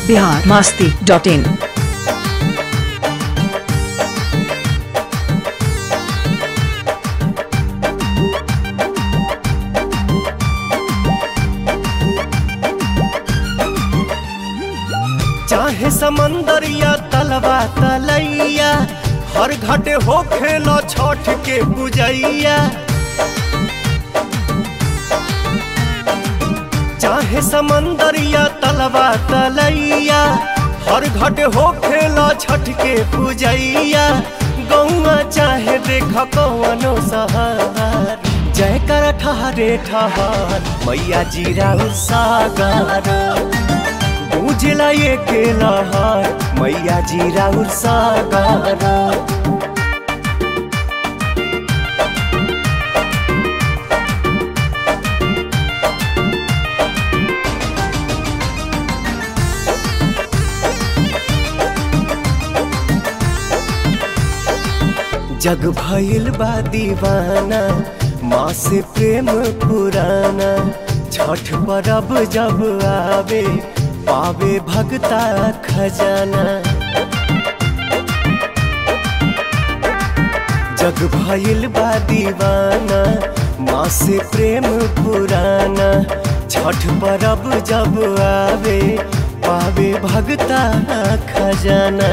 Bihar Masti dot इन चाहे समंदर या तलवा तलैया हर घाटे हो खेलो छठ के पूजैया चाहे समंदर या तलवा तलैया हर घाटे हो खेलो छठ के पूजैया गौआ चाहे देख कौनो सहार जय कर ठहरे ठहर मैया जीरा सागर उजला ये के लहर मैया जी राउर सागर जग भइल बा दीवाना माँ से प्रेम पुराना छठ परब जब आवे पावे भगता खजाना जग भइल बा दीवाना माँ से प्रेम पुराना छठ परब जब आवे पावे भगता खजाना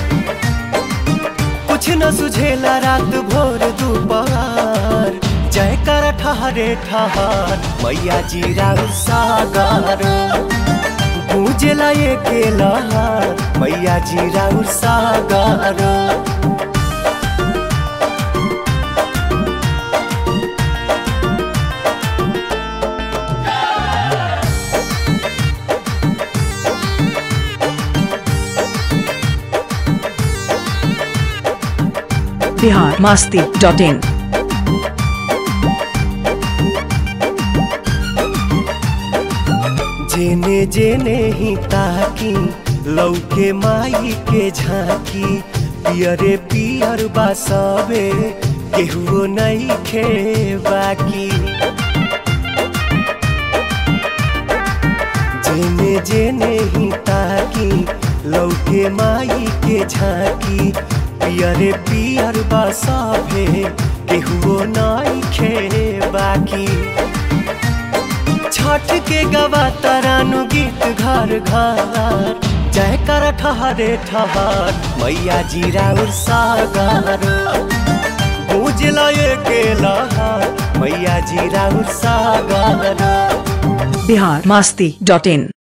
कुछ न सुझेला रात भोर दोपहर जय कर ठहरे ठहर मैया जी राउ सागर पूजला ये के लहर मैया जी राउर सागर बिहार मास्ती डॉट इन जेने जेने ही ताकी लौके माई के झांकी पियरे पियर बासबे केहुओ नहीं खे बाकी जेने जेने ही ताकी लौके माई के झांकी पियरे पियर बासबे केहुओ नहीं खे बाकी छठ के गवा तरानु गीत घर घर जय कर ठहरे ठहर मैया जी राउर सागर पूजला ये के लहर मैया जी राउर सागर बिहार मास्ती डॉट इन